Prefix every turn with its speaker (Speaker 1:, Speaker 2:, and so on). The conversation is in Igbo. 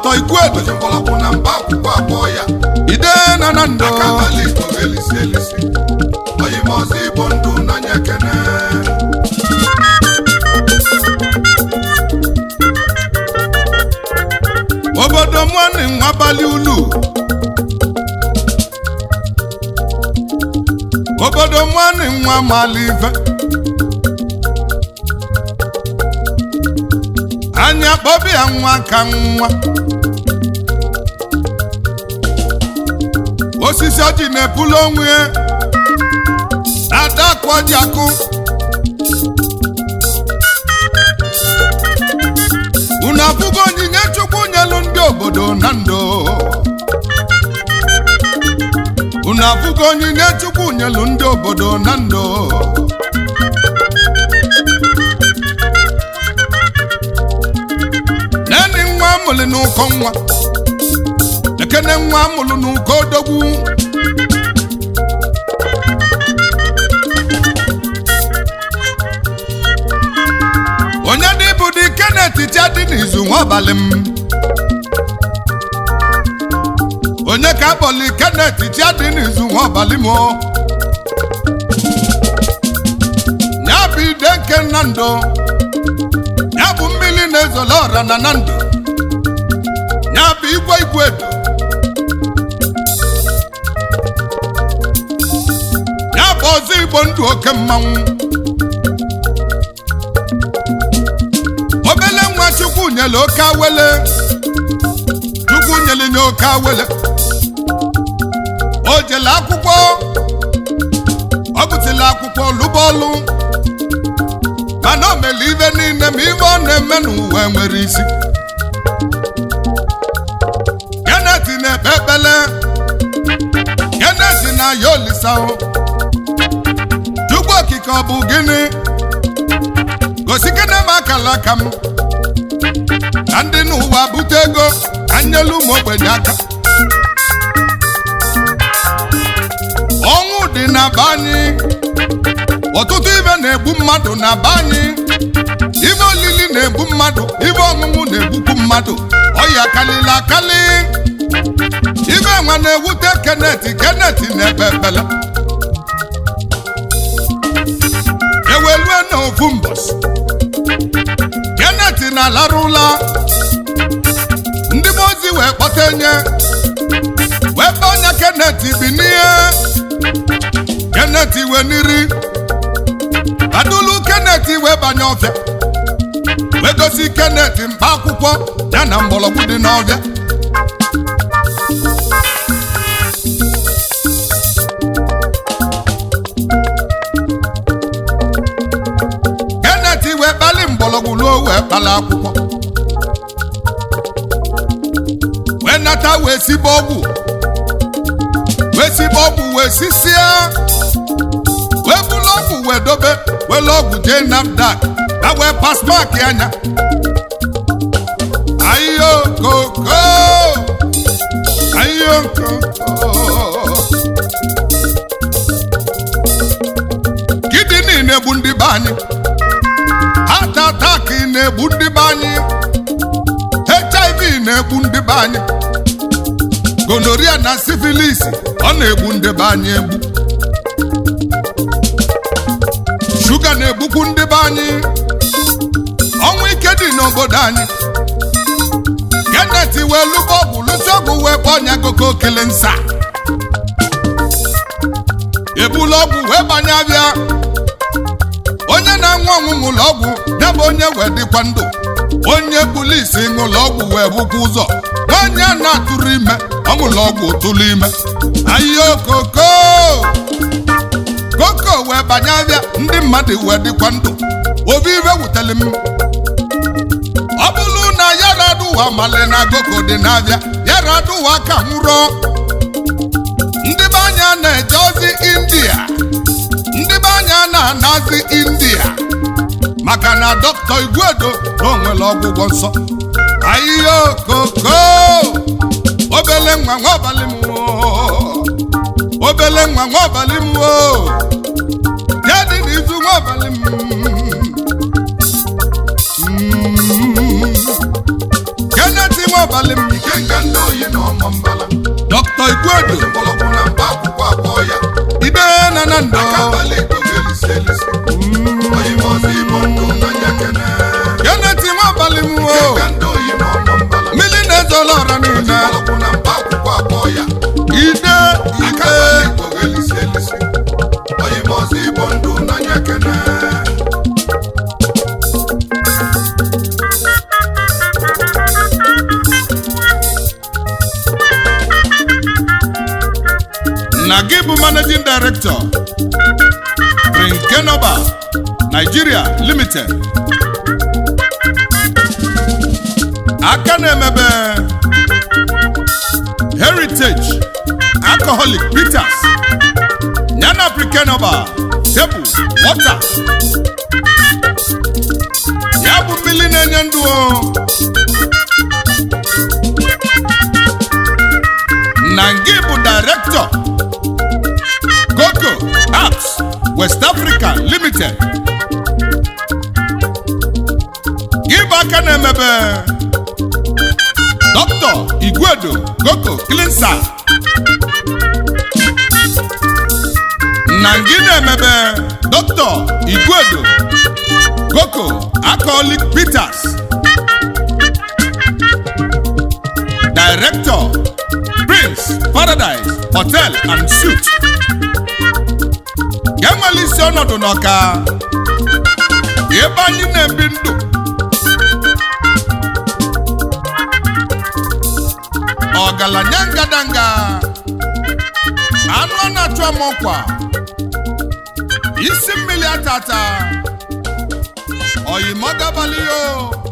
Speaker 1: dọkịta Igwedo
Speaker 2: oji mgbọrọgwụ na mba akwụkwọ abụọ ya
Speaker 1: ide na na ndụ
Speaker 2: aka abalị igbo elisi elisi oyimọzọ igbo ndụ n'anya ekene
Speaker 1: obodo nwanne nwa abalị ulu obodo nwanne nwa malive anya kpọbịa nwa ka nwa osisi ọjị na-ebulu onwe ya adakụ ọjị akụ unu abụgo onyinye chukwu nyelu ndị obodo na ndụ unu abụgo onyinye chukwu nyelu ndị obodo na ndụ neni nwa amụlị n'ụkọ nwa ekene nwa amụlụ n'ụkọ odogwu onye dị bụ dị Kenneth Chadi n'izu nwa abalị m onye ka akpọli Kenneth Chadi n'izu nwa abalị m o. ya bụ ide nke na ndụ ya bụ mmiri na-ezolo ọra na na ndụ ya bụ igwe igwe edo ya bụ ọzọ igbo ndụ oke mmanwụ obele nwa chukwu nyere oke awele chukwu nyere nye oke awele o jele akwụkwọ ọ bụtela akwụkwọ lụbọọlụ mana o mere ibe niile ma ibe ọ na-eme n'ụwa nwere isi Kenneth na-ekpe ekpele Kenneth na ya olisa chukwu okike ọ bụ gịnị gosi kene m akala aka m ka ndị n'ụwa bute ego ka nyelu ụmụ ogbenye aka ọnwụ dị na be anyị ọtụtụ ibe na-egbu mmadụ na be anyị ibe olili na-egbu mmadụ ibe ọṅụṅụ na-egbukwu mmadụ ọya kalịla akali ibe nwa na-ewute Kenneth Kenneth na-ekpe ekpele ewelue na ofu mbọsị Kenneth na-alarụla ndị mmụọ ozi wee kpọta enye wee kpọọ onye Kenneth bi n'ihe Kenneth wee n'iri adụlu Kenneth wee banye ọfịa wee gosi Kenneth mkpa akwụkwọ ya na mgbọrọgwụ dị n'ọfịa Kenneth wee kpali mgbọrọgwụ ruo wee kpala akwụkwọ wee nata wee sibe ọgwụ wee sibe ọgwụ wee sisia wee bulu ọgwụ wee dobe wele ọgwụ jee NAFDAC ka wee pasmak anya ayo koko ayo koko kidini na-egbu ndị be anyị heart attack na-egbu ndị be anyị hiv na-egbu ndị be anyị gonoria na syphilis ọ na-egbu ndị be anyị egbu shuga na-egbukwu ndị be anyị ọnwụ ike dị n'obodo anyị Kenneth wee lụba ọgwụ lụsi ọgwụ wee kpọọ ọnya gogo kele nsa ebula ọgwụ wee banye abịa onye na-anwụ ọnwụ ṅụrụ ọgwụ ya bụ onye wee dịkwa ndụ onye polisi ṅụrụ ọgwụ wee bụkwa ụzọ nwaanyị a na-atụrụ ime ọ ṅụrụ ọgwụ tụrụ ime ahịa okoko koko wee banye abịa ndị mmadụ wee dịkwa ndụ obi ibe wutere m ọ bụrụ na yaraduwa mali na goko dị n'abịa yaraduwa ka nwụrụ ndị be anya na-eje ozi india ndị be anya na-anazi india maka na dọkịta igwedo na onwere ọgwụgwọ nsọ ahịhịa okoko obele nwa nwa ọbalị m oo. obele nwa nwa ọbalị m oo. ya dị n'izu nwa ọbalị m Mm. Kenneth nwa ọbalị m igwedo
Speaker 2: ozi mgbọrọgwụ na mkpa akwụkwọ abụọ ya
Speaker 1: ide na na ndọ
Speaker 2: abalị igbo ga-elisi elisi onye ime ọzọ igbo ndụ n'anya kene
Speaker 1: keneti nwa abalị m o
Speaker 2: ka ndị oyi na ọnọ mbala
Speaker 1: mmiri na-ezola ọra
Speaker 2: ozi
Speaker 1: niile
Speaker 2: mgbọrọgwụ na mkpa akwụkwọ abụọ ya
Speaker 1: ide ide
Speaker 2: abalị igbo ga-elisi elisi onye ime ọzọ igbo ndụ n'anya kene
Speaker 1: na gị bụ managing director Brinkenoba Nigeria Limited aka na-emebe Heritage Alcoholic Bitters yana Brinkenoba tebụl water ya bụ mmiri na-enye ndụ o na ngị bụ director Coco Apps West Africa Limited gị bụ aka na-emebe Dr. Igwedo Coco Cleanser na ngị na-emebe Dr. Igwedo Coco Alcoholic Bitters Director Prince Paradise Hotel and Suite ga-enwere isi ọnọdụ n'ọka ebe anyị na-ebi ndụ ọgaranya ngadanga anụ ọ na-achụ amọkwa isi mmiri atata oyimọgabalio